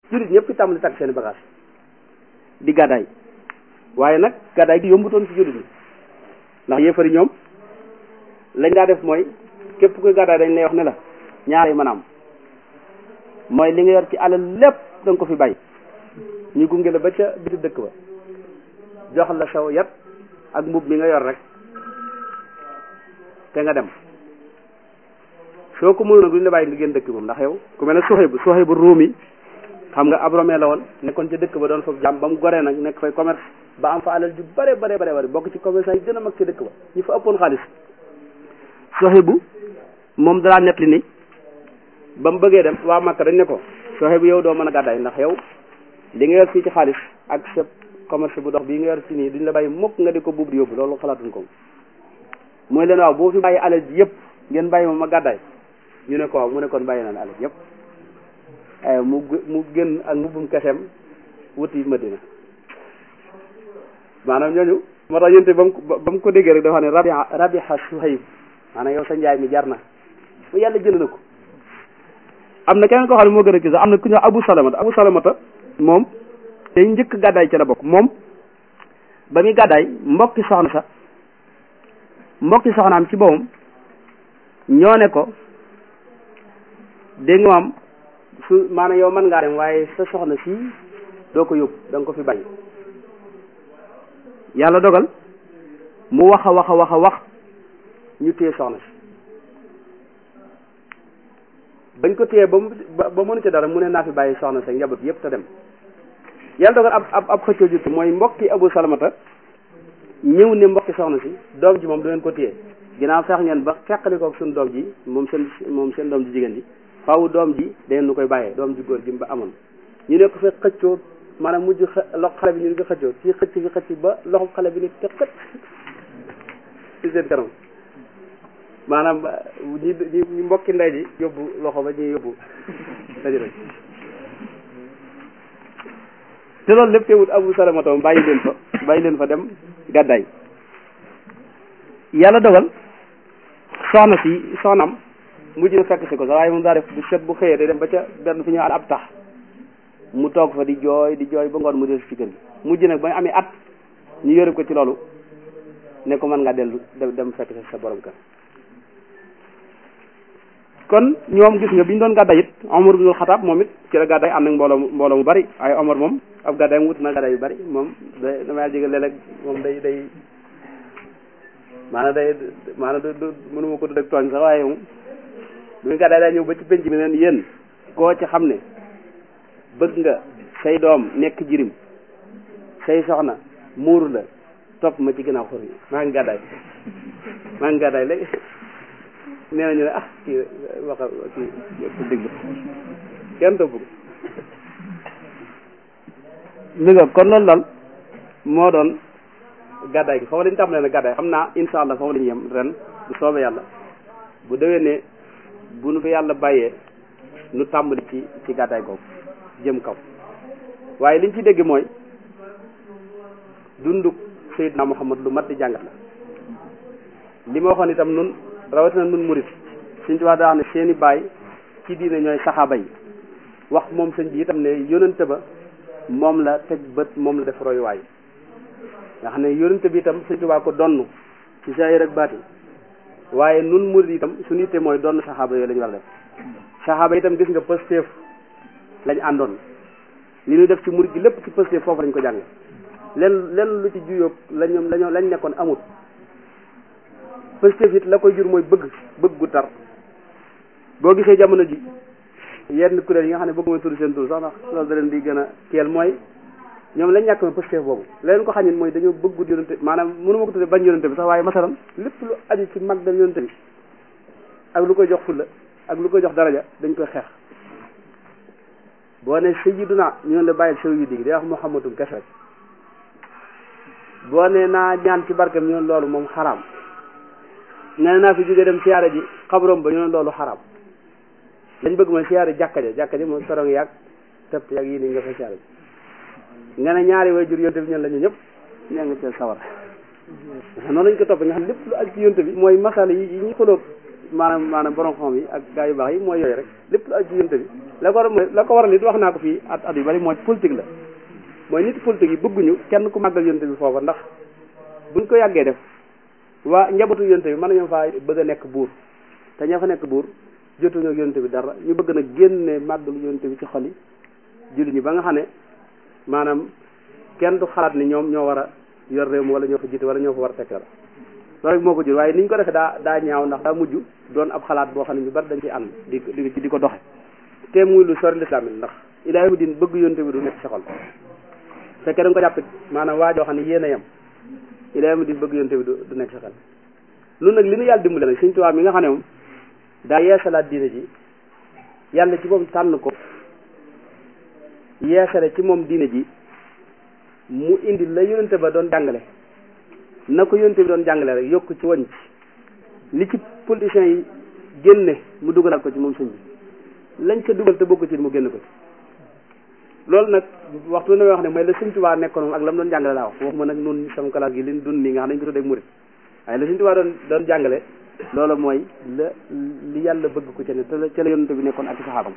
jullit ñëpp i tàmbali takk seen bagage di gàddaay waaye nag gàddaay gi yombutoon ci jullit ñi ndax yéefari ñoom lañ daa def mooy képp kuy gàddaay dañ lay wax ne la ñaari maanaam mooy li nga yor ci alal lépp da nga ko fi bàyyi ñu gunge la ba ca bitu dëkk ba jox la saw yat ak mbub mi nga yor rek te nga dem soo ko mënoon nag duñ la bàyyi nga génn dëkk moom ndax yow ku mel ne Suhayb Suhayb Ruumi xam nga ab Romain la woon nekkoon ci dëkk ba doon foofu jàmm ba mu goree nag nekk fay commerce ba am fa alal ju bare bare bare bare bokk ci commerçant yi gën a mag ci dëkk ba ñu fa ëppoon xaalis Suhayb moom dalaa nettali ni ba mu bëggee dem waa Makka dañ ne ko Suhayb yow doo mën a gàddaay ndax yow li nga yor fii ci xaalis ak sa commerce bu dox bii nga yor ci nii duñ la bàyyi mukk nga di ko buub di yóbbu loolu xalaatuñ ko mooy leen waaw boo fi bàyyi alal ji yëpp ngeen bàyyi ma ma gàddaay ñu ne ko waaw mu ne kon bàyyi naan alal yëpp ay mu mu génn ak mbubbum keseem wuti Madina maanaam ñooñu moo tax yénte ba mu ba mu ko déggee rek dafa ne rabiha rabiha Suhayb maanaam yow sa njaay mi jar na mu yàlla jënd na ko am na keneen koo xam ne moo gën a kii sax am na ku ñëw Abu Salamata Abu Salamata moom day njëkk gàddaay ci la bokk moom ba muy gàddaay mbokki soxna sa mbokki soxnaam ci boppam ñoo ne ko dégg nga maam su maanaam yow mën ngaa dem waaye sa soxna si doo ko yóbbu da nga ko fi bàyyi yàlla dogal mu wax a wax a wax a wax ñu téye soxna si bañ ko téye ba mu ba mënu ci dara mu ne naa fi bàyyi soxna sa njaboot yëpp te dem yàlla dogal ab ab ab xëccoo jut mooy mbokki Abu Salamata ñëw ne mbokki soxna si doom ji moom du ngeen ko téye ginnaaw feex ngeen ba feqali ko suñu doom ji moom seen moom seen doom ji jigéen ji faaw doom ji dangeen nu koy bàyyee doom ji góor ji ba amoon ñu ne ko fekk xëccoo maanaam mujj loxo xale bi ñu ngi ko xëccoo ci xëcc fi xëcc ba loxo xale bi ni te xëcc ci seen kanam maanaam ñi ñi mbokki ndey ji yóbbu loxo ba ñuy yóbbu daji rek te loolu lépp teewut Abu Salamata bàyyi leen fa bàyyi leen fa dem gàddaay yàlla dogal soxna si soxnaam mujj na fekk si ko sax waaye moom daa def bu set bu xëyee day dem ba ca benn fi ñëw ab tax mu toog fa di jooy di jooy ba ngoon mu del ci kër gi mujj nag ba amee at ñu yore ko ci loolu ne ko mën nga dellu dem fekk si sa borom kër kon ñoom gis nga bi ñu doon gàdday it Omar ibn Xataab moom it ci la gàdday ànd ak mbooloo mbooloo mu bari waaye Omar moom ab gàdday mu wut na gàdday yu bari moom day damay jégal léeg-léeg moom day day maanaam day maanaam du du mënuma ko tudd ak tooñ sax waaye moom bu ñu gàddaay daa ñëw ba ci penc mi neen yéen koo ci xam ne bëgg nga say doom nekk jirim say soxna muuru la topp ma ci ginnaaw xur yi maa ngi gàddaay maa ngi gàddaay léegi nee nañu ne ah kii waxa kii dégg kenn topp ko mi nga kon loolu daal moo doon gàddaay gi foofu lañu tàmbalee na gàddaay xam naa insha allah foofu lañu yem ren bu soobee yàlla bu déwee ne bu nu ko yàlla bàyyee nu tàmbali ci ci gàddaay googu jëm kaw waaye liñ ci dégg mooy dunduk Seydina Muhammad lu mat di jàngat la li ma waxoon itam nun rawatina nun murit suñ ci wax daa xam ne seeni baay ci diine ñooy saxaaba yi wax moom sëñ bi itam ne yónante ba moom la teg bët moom la def royuwaay nga xam ne yónante bi itam sëñ Tuubaa ko donn ci saayir ak baati waaye nun murit itam suñu yitte mooy donn saxaaba yooyu la ñu war a def saxaaba itam gis nga pësteef lañ àndoon li ñu def ci murit gi lépp ci pësteef foofu lañ ko jàng len len lu ci juyóog lañu lañu lañ nekkoon amut pësteef it la koy jur mooy bëgg bëgg gu tar boo gisee jamono ji yenn kuréel yi nga xam ne bëgg mooy turu seen tur sax ndax loolu da leen di gën a teel mooy ñoom lañ ñàkk mooy pësteef boobu leen ko xañin mooy dañoo bëggut yonente maanaam mënu ma ko tuddee bañ yonente bi sax waaye masalan lépp lu aju ci mag dem yonente bi ak lu koy jox fulla ak lu koy jox daraja dañ koy xeex boo ne sayyiduna ñu ne la bàyyil sew yu dig day wax muhammadum kese rek boo ne naa ñaan ci barkam ñu ne loolu moom xaraam nga ne naa fi jógee dem siyaare ji xabrom ba ñu ne loolu xaraam lañ bëgg mooy siyaare jàkka ja jàkka ja mooy sorong yàgg tëpp yàgg yii nii nga fa siyaare ji nga ne ñaari way jur yonte bi ñen la ñu ñëpp ñee nga ci sawar noonu lañ ko topp nga xam lépp lu aj ci yonte bi mooy masala yi yi ñu xoloog maanaam maanaam borom xam yi ak gaa yu baax yi mooy yooyu rek lépp lu aju ci yonte bi la ko war mooy la ko waral it wax naa ko fii at at yu bari mooy politique la mooy nit politique yi bëgguñu kenn ku màggal yonte bi foofa ndax buñ ko yàggee def waa njabootu yonte bi mën nañoo faa bëgg a nekk buur te ña fa nekk buur jotuñu ak yonte bi dara ñu bëgg na génne màggalu yonte bi ci xol yi julli ñi ba nga xam ne maanaam kenn du xalaat ni ñoom ñoo war a yor réew mi wala ñoo fa jiite wala ñoo fa war a tekk dara loolu rek moo ko jur waaye ni ñu ko defee daa daa ñaaw ndax daa mujj doon ab xalaat boo xam ne ñu bari dañ ciy ànd di di di ko doxe te muy lu sori lislaam ndax ilaahi mu din bëgg yonte bi du nekk ci xol fekkee da nga ko jàpp maanaam waa joo xam ne yéen a yem ilaahi mu din bëgg yonte bi du nekk ci xel lu nag li nu yàlla dimbale nag Sëñ Tuubaa mi nga xam ne moom daa yeesalaat diine ji yàlla ci moom tànn ko yeesale ci moom diine ji mu indi la yonente ba doon jàngale na ko yonente bi doon jàngale rek yokk ci woñ ci li ci politiciens yi génne mu dugalal ko ci moom sëñ bi lañ ca dugal te bokk ci mu génn ko ci loolu nag waxtu ne may wax ne mooy la sëñ Tuubaa nekkoon moom ak la mu doon jàngale laa wax waxuma nag nun sama classe gi liñ dund nii nga xam nañ ko tuddee murit waaye la sëñ Tuubaa doon doon jàngale loolu mooy la li yàlla bëgg ko ca ne te la ca la yonente bi nekkoon ak saxaabam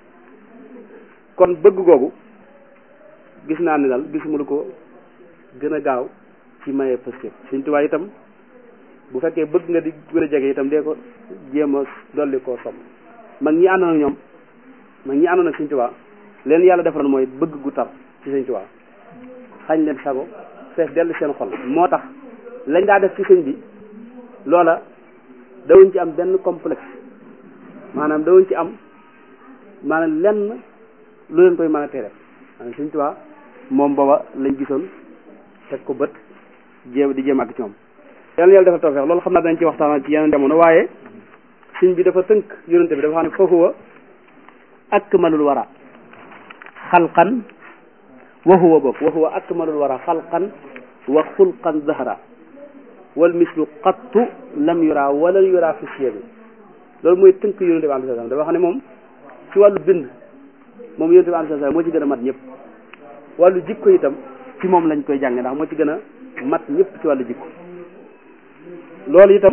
kon bëgg googu gis naa ne daal gisuma lu ko gën a gaaw ci maye pëske Sëñ Tuubaa itam bu fekkee bëgg nga di gën a jege itam dee ko jéem a dolli koo sopp mag ñi àndoon ak ñoom mag ñi àndoon ak Sëñ Tuubaa leen yàlla defaloon mooy bëgg gu tar ci Sëñ Tuubaa xañ leen sago fees dellu seen xol moo tax lañ daa def ci sëñ bi loola dawuñ ci am benn complexe maanaam dawuñ ci am maanaam lenn lu leen koy mën a tere maanaam Sëñ Tuubaa moom booba lañ gisoon teg ko bët jéem di jéem ak ci moom yàlla yàlla dafa tawfeex loolu xam naa dañ ci waxtaan ci yeneen jamono waaye sëñ bi dafa tënk yonente bi dafa xam ne foofu wa akmalul wara xalqan wa huwa bokk wa huwa akmalul wara xalqan wa xulqan zahra wal mislu qattu lam yura wala yura fi siyabi loolu mooy tënk yonente bi alayhi salaam dafa xam ne moom ci wàllu bind moom yonente bi alayhi salaam moo ci gën a mat ñëpp wàllu jikko itam ci moom lañ koy jàng ndax moo ci gën a mat ñëpp ci wàllu jikko loolu itam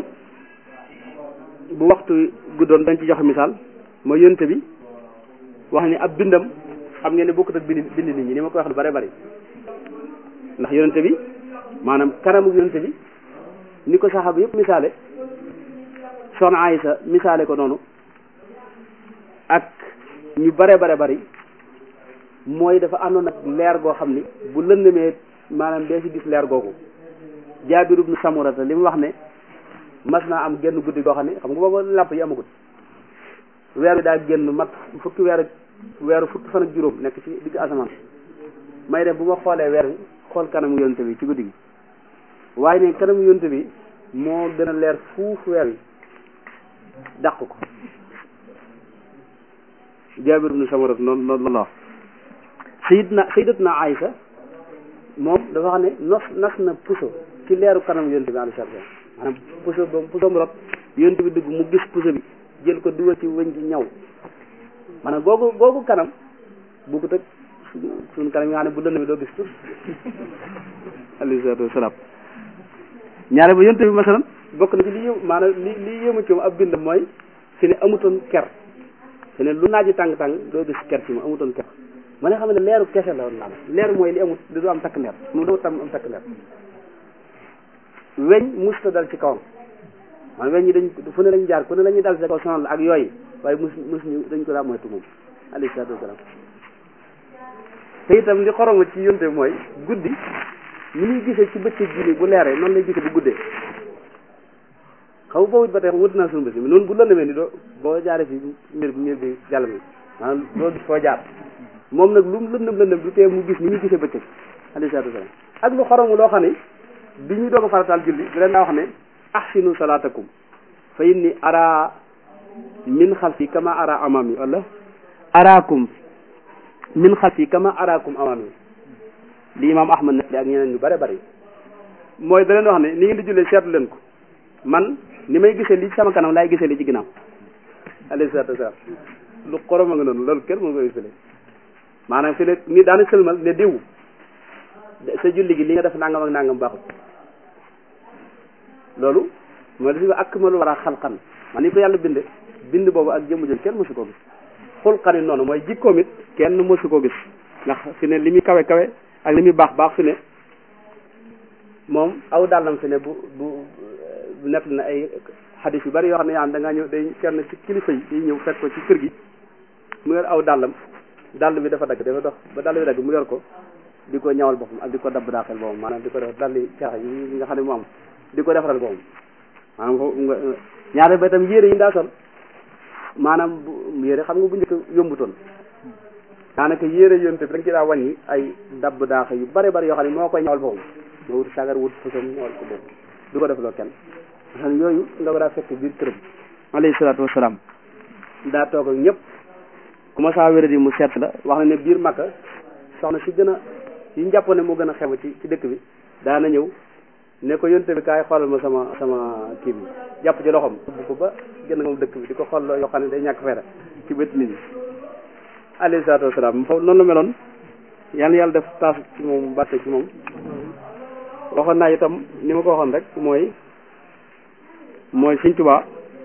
bu waxtu guddoon dañ ci joxe misaal mooy yonte bi wax ni ab bindam xam ngeen ne bokkut ak bind bind nit ñi ni ma koy wax lu bare bari ndax yonente bi maanaam kanamu yonente bi ni ko saxaaba yëpp misaale soxna Aysa misaale ko noonu ak ñu bare bare bari mooy dafa àndoon ak leer goo xam ni bu lëndëmee maanaam dee si gis leer googu Jaabir ibnu Samurata li mu wax ne mas naa am genn guddi goo xam ne xam nga booba làmp yi amagut weer bi daa génn mat fukki weer weeru fukki fan ak juróom nekk ci digg asamaan may def bu ma xoolee weer bi xool kanamu yonte bi ci guddi gi waaye ne kanamu yonte bi moo gën a leer fuuf weer wi dàq ko Jaabir ibnu Samurata noonu noonu la wax sayidna sayidatna Aïsa moom dafa xam ne nos nas na puso ci leeru kanam yonte bi alayhi salaam maanaam puso ba puso mu rot yonte bi dugg mu gis puso bi jël ko dugal ci wëñ ci ñaw maanaam googu googu kanam bu ko tëg suñu kanam yi nga xam ne bu dënn bi doo gis tur alayhi salaatu wasalaam ñaare ba yonte bi masalan bokk na ci li yëm maanaam li li yëma ci moom ab bindam mooy fi ne amutoon ker fi ne lu naaj tàng-tàng doo gis ker ci moom amutoon ker ma ne xam ne leeru kese la woon naan leer mooy li amut du am takk ndeer mu doo tam am takk ndeer weñ musta dal ci kawam man weñ ñi dañ fu ne lañ jaar fu ne la ñuy dal ci kaw sonal ak yooyu waaye mus mus ñu dañ ko daa moytu moom alayhi salaatu wasalaam te itam li xoromu ci yonte mooy guddi ni ñuy gisee ci bëccëg gi bu leeree noonu lay gisee bu guddee xaw boobu ba tey wut naa suñu bés mi noonu bu lëndamee ni doo boo jaaree fi mbir bi mbir bi jàll mi maanaam doo gis foo jaar moom nag lu mu lëndëm lëndëm du tee mu gis ni ñuy gisee bëccëg alayhi salaatu wasalaam ak lu xoromu loo xam ne bi ñuy doog a farataal julli di leen daa wax ne ahsinu salaatakum fa inni ara min xalfi kama ara amami wala araakum min xalfi kama araakum amami li imaam ahmad net li ak ñeneen ñu bare bari mooy da leen wax ne ni ngeen di jullee seetlu leen ko man ni may gisee li sama kanam laay gisee li ci ginnaaw alayhi salaatu wasalaam lu xoroma nga noonu loolu kenn mënu koy file maanaam fi ne ni daana sëlmal ne diw sa julli gi li nga def nangam ak nangam baaxut loolu mooy dafa ak ma lu war a xalqan man ni ko yàlla binde bind boobu ak jëmm jooju kenn mësu ko gis xul xarit noonu mooy jikkoom it kenn mësu ko gis ndax fi ne li muy kawe kawe ak li muy baax baax fi ne moom aw dàllam fi ne bu bu nekk na ay xadis yu bari yoo xam ne yaa da ngaa ñëw day kenn ci kilifa yi day ñëw fekk ko ci kër gi mu yor aw dàllam dàll bi dafa dagg dafa dox ba dàll bi dagg mu yor ko di ko ñawal boppam ak di ko dabb daaxel boppam maanaam di ko def dalli caax yi nga xam ne mu am di ko defaral boppam maanaam foofu nga ñaare ba itam yére yi daa sol maanaam bu yére xam nga bu njëkk yombutoon daanaka yére yonte bi da nga ci daa wàññi ay dabb daaxe yu bari bari yoo xam ne moo koy ñawal boppam moo wut sagar wut fësam ñawal ko boobu du ko def loo kenn xam yooyu nga ko daa fekk biir këram alayhi salaatu wasalaam daa toog ak ñëpp ku ma saa wéradi mu seet la wax na ne biir Makka soxna si gën a yi ñu jàppoon ne moo gën a xew ci ci dëkk bi daana ñëw ne ko yonte bi kaay xoolal ma sama sama kii bi jàpp ci loxoom bu ko ba gën a moom dëkk bi di ko xool yoo xam ne day ñàkk fayda ci bët nit ñi alayhi salaatu wasalaam foofu noonu la meloon yàlla yàlla def taas ci moom bàtte ci moom waxoon naa itam ni ma ko waxoon rek mooy mooy Sëñ Tuubaa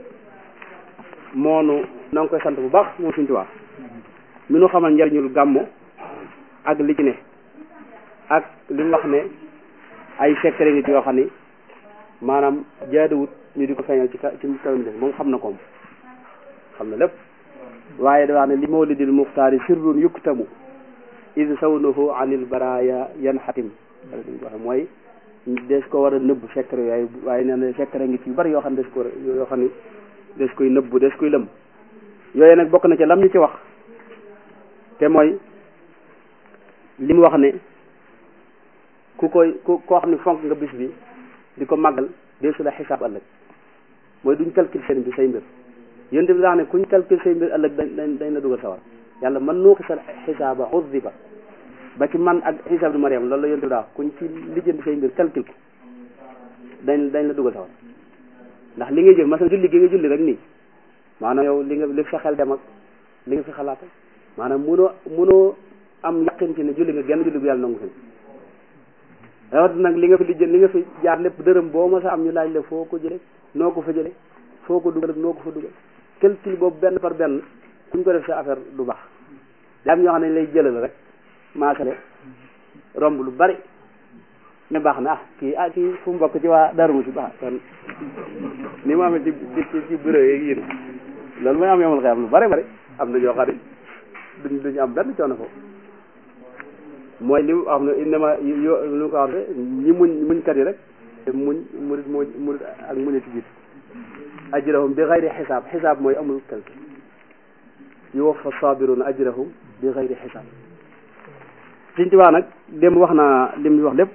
moonu na nga koy sant bu baax moom Sëñ Tuubaa mi nu xamal njariñul gàmmu ak li ci ne ak li mu wax ne ay secret nit yoo xam ni maanaam jaaduwut ñu di ko feeñal ci ci kaw mi def moom xam na koom xam na lépp waaye da wax ne li mawlidil muxtaari sirrun yuktamu id sawnuhu anil baraya yan xatim waxe mooy des ko war a nëbb secret yooyu waaye nee na secret ngi ci yu bari yoo xam ne des ko yoo xam ni des koy nëbb des koy lëm yooyu nag bokk na ci lam ñu ci wax te mooy li mu wax ne ku koy ku koo xam ne fonk nga bis bi di ko màggal dee su la xisaab ëllëg mooy duñ calcul seen bi say mbir yénte bi daa ne kuñ calcul say mbir ëllëg dañ dañ la dugal sawar yàlla man nuuqi sal xisaaba uzziba ba ci man ak xisaab du mariam loolu la yénte bi daa kuñ ci lijjanti say mbir calcul ko dañ dañ la dugal sawar ndax li ngay jëf masal julli gi nga julli rek nii maanaam yow li nga li sa xel dem ak li nga fi xalaat maanaam munoo munoo am yaqin ci ne julli nga genn julli bu yàlla nangu fi rawat nag li nga fi lijjën li nga fi jaar lépp dërëm boo ma sa am ñu laaj la foo ko jële noo ko fa jële foo ko dugal ak noo ko fa dugal calcul boobu benn par benn suñ ko def sa affaire du baax daa am ñoo xam ne lay jëlal rek maasale romb lu bari ne baax na ah kii ah kii fu mu bokk ci waa Darou Mouhty baax kon ni mu amee ci ci ci bureau yeeg yéen loolu mooy am yomul xëy am lu bari bari am na ñoo xam ne duñ duñu am benn coono foofu mooy li am na innama yo lu ko waxee ñi muñ muñkat yi rek te muñ murit moo murit ak muñ ci jiit ajrahum bi xayri xisaab xisaab mooy amul calcul yuwaffa sabiruna ajrahum bi xayri xisaab Sëñ Tuubaa nag démb wax naa lim wax lépp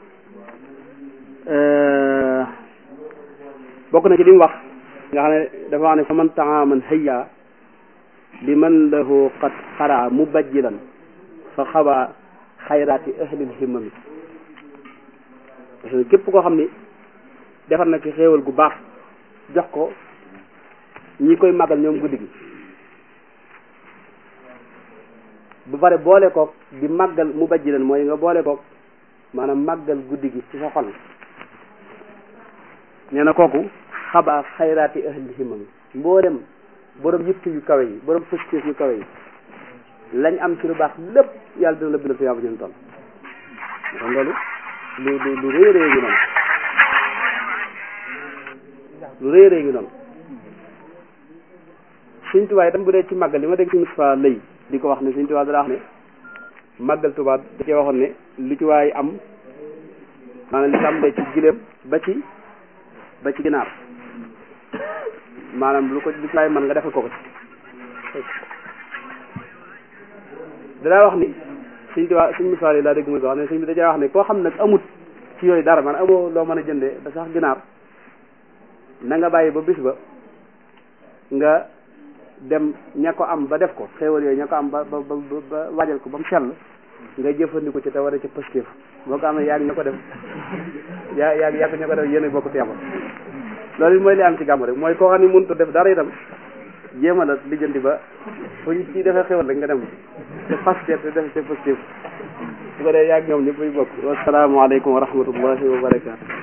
bokk na ci li mu wax nga xam ne dafa wax ne fa man taaman hayya li man lahu qad xaraa mubajjilan fa xaba xayraati ahlil himmami parce que képp koo xam ni defar na ci xéewal gu baax jox ko ñi koy màggal ñoom guddi gi bu pare boole koog di màggal mu bajji leen mooy nga boole koog maanaam màggal guddi gi ci sa xol nee na kooku xaba xayraati ahlil himmami mboolem borom yitt yu kawe yi borom positif yu kawe yi lañ am ci lu baax lépp yàlla dina la bindal fi yàlla ñun toll kon loolu lu lu lu rëy rëy ngi noonu lu rëy rëy ngi noonu Sëñ Tuubaa itam bu dee ci màggal li ma dégg ci Mustafaa lay di ko wax ne Sëñ Tuubaa dara wax ne màggal Tuubaa da cee waxoon ne lu ci waay am maanaam li tàmbalee ci gileem ba ci ba ci ginaar maanaam lu ko lu ci waay mën nga defal ko ko danaa wax ni suñ tuwaa suñ misaal yi laa dégg muy ko wax ne suñ bi dajaa wax ne koo xam nag amut ci yooyu dara man amoo loo mën a jëndee da sax ginaar na nga bàyyi ba bis ba nga dem ña ko am ba def ko xéewal yooyu ña ko am ba ba ba waajal ko ba mu sell nga jëfandiku ci te war a ca positif boo ko amee yaa ngi ña ko def yaa yaa yaa ko ña ko def yéen bokk teema loolu mooy li am ci gàmm rek mooy koo xam ne mënut def dara itam jéema la lijjanti ba fu ñu ci defee xewal rek nga dem te fasté te def te positif su ko dee yàgg ñoom ñëpp ay bokk wasalaamaaleykum wa rahmatullahi wa barakaatu